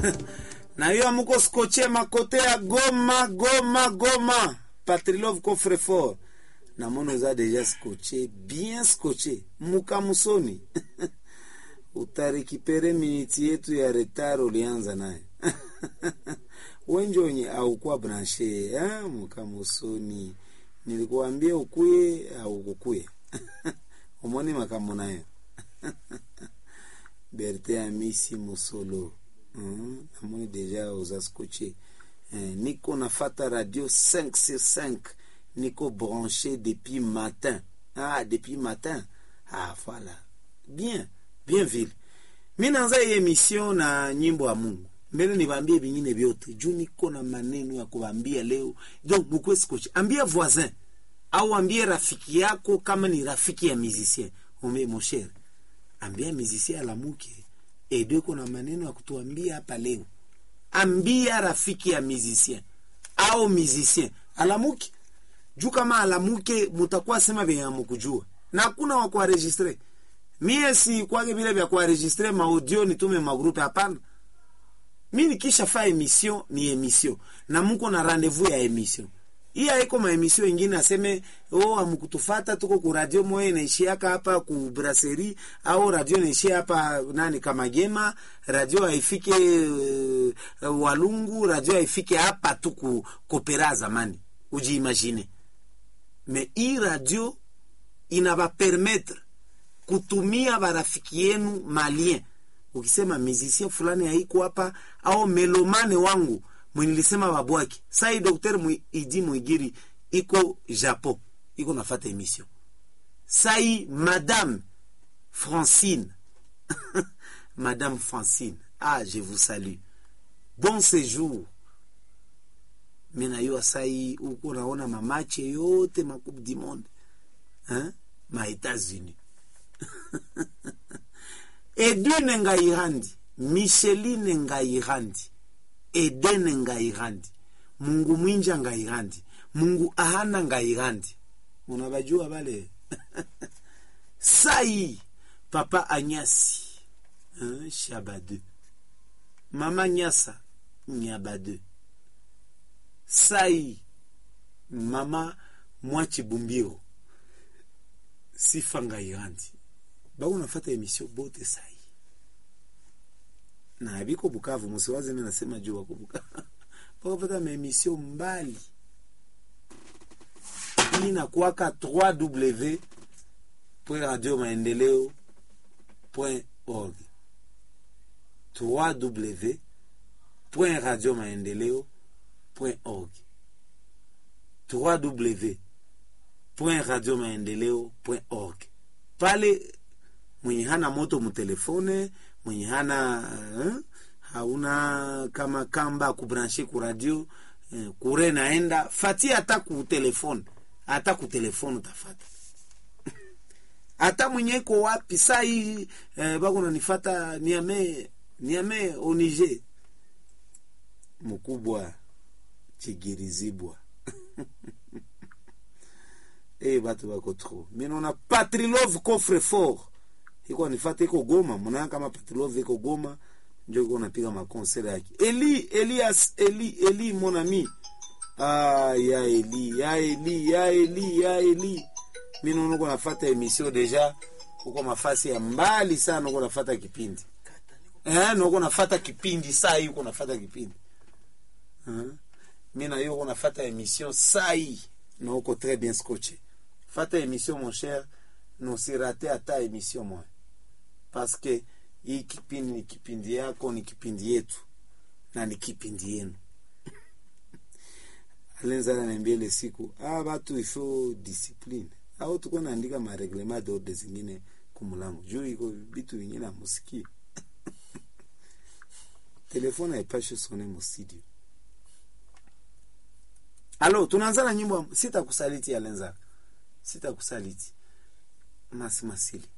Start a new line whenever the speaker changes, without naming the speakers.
na hiyo amuko skoche makote ya Goma Goma Goma Patrilov coffre fort na mono eza deja scotché bien scotché muka musoni utarekipere miniti yetu ya retard ulianza nayo wenjonye aukuwa branche eh, muka musoni nilikuambia ukuye au kukuye umoni makamu nayo berte ya misi musolo mm, namoni deja oza scotché eh, niko nafata radio 5 sur 5 niko branché depuis matin ah depuis matin ah voilà bien bien vile mi naanza hii emission na nyimbo ya mungu mbele nibambie vingine vyote juu niko na maneno ya kuambia leo donc mukwe scotch ambia voisin au ambie rafiki yako kama ni rafiki ya musicien ombe mon cher ambia musicien alamuke edo iko na maneno ya kutuambia hapa leo ambia rafiki ya musicien au musicien alamuke juu kama alamuke mutakuwa sema vyenye amukujua na hakuna wa kuaregistre mie si kwake vile vya kuaregistre maaudio nitume magrupe hapana mi nikisha fa emission ni emission na muko na rendez-vous ya emission hii haiko maemission ingine aseme oh, amukutufata tuko ku radio moya inaishiaka hapa ku brasserie au radio inaishia hapa nani Kamagema, radio haifike uh, Walungu, radio haifike hapa tu ku kopera zamani, ujiimagine. Me hii radio inabapermetre kutumia barafiki yenu malien. Ukisema musicien fulani haiko hapa au melomane wangu mwinilisema babwaki sai dokter mwi, idi mwigiri iko japon iko nafata emission sai madame francine madame francine ah je vous salue bon séjour minayua sai uko naona mamache yote makupe du monde hein? ma états-unis edwine ngairandi micheline ngairandi edene ngairandi mungu mwinja ngairandi mungu ahana ngairandi unabajua bale sai papa anyasi hein, shabade mama nyasa nyabade sai mama mwachibumbiro sifa ngairandi bako nafata emission bote sai na biko Bukavu, msiwaze mimi nasema juu wako Bukavu pakapata maemission mbali hii inakuwaka 3w radio maendeleo org 3w radio maendeleo org 3w radio maendeleo org pale mwenye hana moto mutelefone mwenye hana eh, hauna kama kamba kubranshe ku radio eh, kure naenda fati hata ku telefone hata ku telefone utafata hata mwenye iko wapi saa hii eh, bako nanifata niame niame onige mkubwa chigirizibwa eh batu bako trop minona patrilove coffre fort iko nifata iko Goma, mnaona kama Patrilov iko Goma, ndio iko napiga makonsere yake. Eli Elias Eli Eli mon ami. Ah ya Eli, ya Eli, ya Eli, ya Eli. Mimi naona uko nafuata emission deja uko mafasi ya mbali sana uko nafuata kipindi. Eh, na uko nafuata kipindi saa hii uko nafuata kipindi. Eh? Mimi na hiyo uko nafuata emission saa hii na uko très bien scotché. Fata emission mon cher, nosirate hata emission moja parce que hii kipindi ni kipindi yako, ni kipindi yetu na ni kipindi yenu. Alenza ananiambia ile siku, ah, batu ifo discipline au tuko naandika mareglement d'ordre zingine kumulango juu iko vitu vingine amusikie telefone haipashe sone mustudio. Alo, tunaanza na nyimbo sitakusaliti, Alenza, sitakusaliti masi masili